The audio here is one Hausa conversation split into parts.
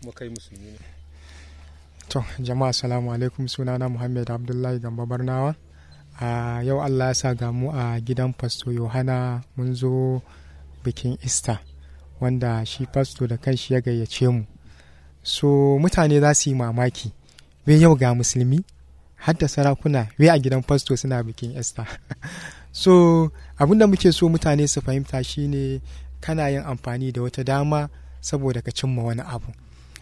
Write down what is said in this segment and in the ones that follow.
kuma kai musulmi ne to jama'a assalamu alaikum sunana muhammad abdullahi gamba barnawa a yau allah ya sa ga mu a gidan fasto yohana mun zo bikin easter wanda shi fasto da kanshi ya gayyace mu so mutane za su yi mamaki wai yau ga musulmi har da sarakuna wai a gidan fasto suna bikin easter so abinda muke so mutane su fahimta shine kana yin amfani da wata dama saboda ka cimma wani abu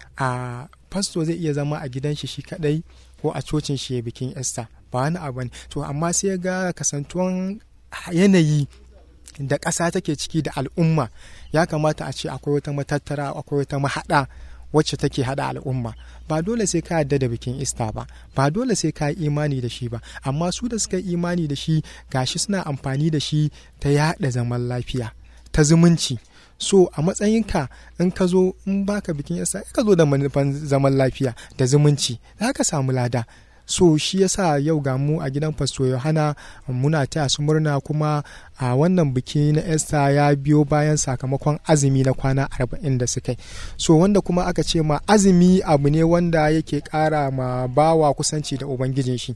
a fasto zai iya zama a gidan shi shi kadai ko a cocin shi ya bikin easter ba wani abu ne to amma sai ga kasantuwan yanayi da ƙasa take ciki da al'umma ya kamata a ce akwai wata matattara akwai wata mahaɗa wacce take haɗa al'umma ba dole sai ka yarda da bikin ista ba ba dole sai ka yi imani da shi ba amma su da suka yi imani da shi gashi suna amfani da shi ta yaɗa zaman lafiya ta zumunci so a matsayinka in ka zo in baka bikin ista ka zo da manufan zaman lafiya da zumunci za ka samu lada so shi yasa yau ga mu a gidan fasto yohana muna taya su murna kuma a wannan biki na esther ya biyo bayan sakamakon azumi na kwana arba'in da suka yi so wanda kuma aka ce ma azumi abu ne wanda yake kara ma bawa kusanci da ubangijin shi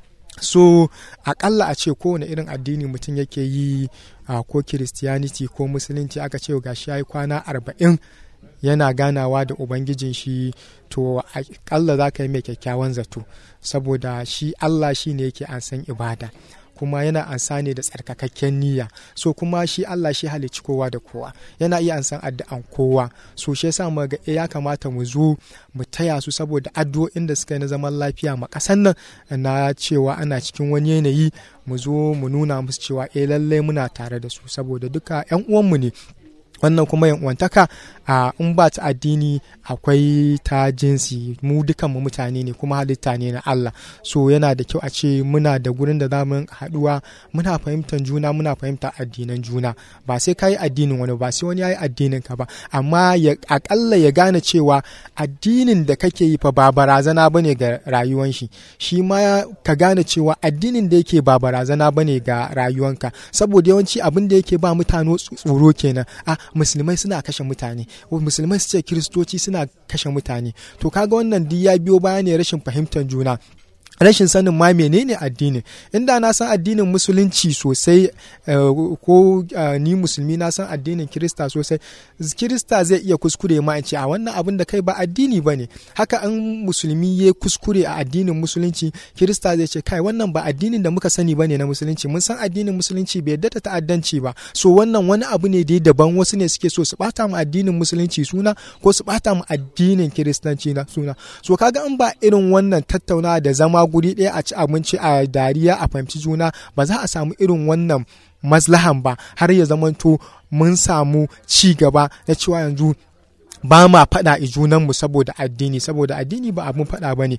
so akalla a ce kowane irin addini mutum yake yi a ko kiristiyaniti ko musulunci aka ce gashi ya yi kwana arba'in yana ganawa da ubangijin shi to akalla za ka yi mai kyakkyawan zato saboda shi allah shi ne yake an san ibada kuma yana ansa ne da tsarkakakken niyya so kuma shi Allah shi halicci kowa da kowa yana iya ansan addu'an kowa so shi yasa mu ga ya kamata mu zo mu taya su saboda addu'o'in da suka yi na zaman lafiya ma kasan nan na cewa ana cikin wani yanayi mu zo mu nuna musu cewa eh lallai muna tare da su saboda duka yan uwanmu ne wannan kuma yan'uwantaka a in ba ta addini akwai ta jinsi mu dukan mu mutane ne kuma halitta ne na Allah so yana da kyau a ce muna da gurin da zamu haduwa muna fahimtar juna muna fahimtar addinan juna ba sai kai addinin wani ba sai wani yayi addinin ka ba amma ya akalla ya gane cewa addinin da kake yi fa ba barazana bane ga rayuwan shi shi ma ka gane cewa addinin da yake ba barazana bane ga rayuwanka saboda yawanci abin da yake ba mutane tsoro kenan a musulmai suna kashe mutane musulmai su ce kiristoci suna kashe mutane to kaga wannan duk ya biyo baya ne rashin fahimtar juna rashin sanin ma menene addini inda na san addinin musulunci sosai ko ni musulmi na san addinin kirista sosai kirista zai iya kuskure ma in ce a wannan abin da kai ba addini ba ne haka an musulmi ya kuskure a addinin musulunci kirista zai ce kai wannan ba addinin da muka sani ba ne na musulunci mun san addinin musulunci bai yadda ta ta'addanci ba so wannan wani abu ne da daban wasu ne suke so su bata mu addinin musulunci suna ko su bata mu addinin kiristanci na suna so kaga in ba irin wannan tattaunawa da zama guri ɗaya a ci abinci a dariya a fahimci juna ba za a samu irin wannan maslahan ba har ya zamanto mun samu ci gaba na cewa yanzu ba ma faɗa a junanmu saboda addini saboda addini ba abin faɗa ba ne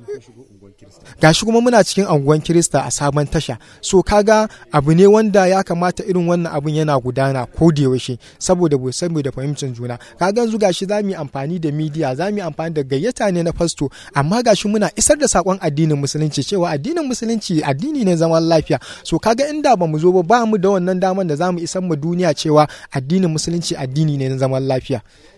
gashi kuma muna cikin anguwan kirista a sabon tasha so kaga abu ne wanda ya kamata irin wannan abun yana gudana ko da yaushe saboda bai saboda fahimtar juna kaga yanzu gashi za mu yi amfani da midiya za mu yi amfani da gayyata ne na fasto amma gashi muna isar da sakon addinin musulunci cewa addinin musulunci addini ne zaman lafiya so kaga inda ba mu zo ba ba mu da wannan daman da za mu isar mu duniya cewa addinin musulunci addini ne na zaman lafiya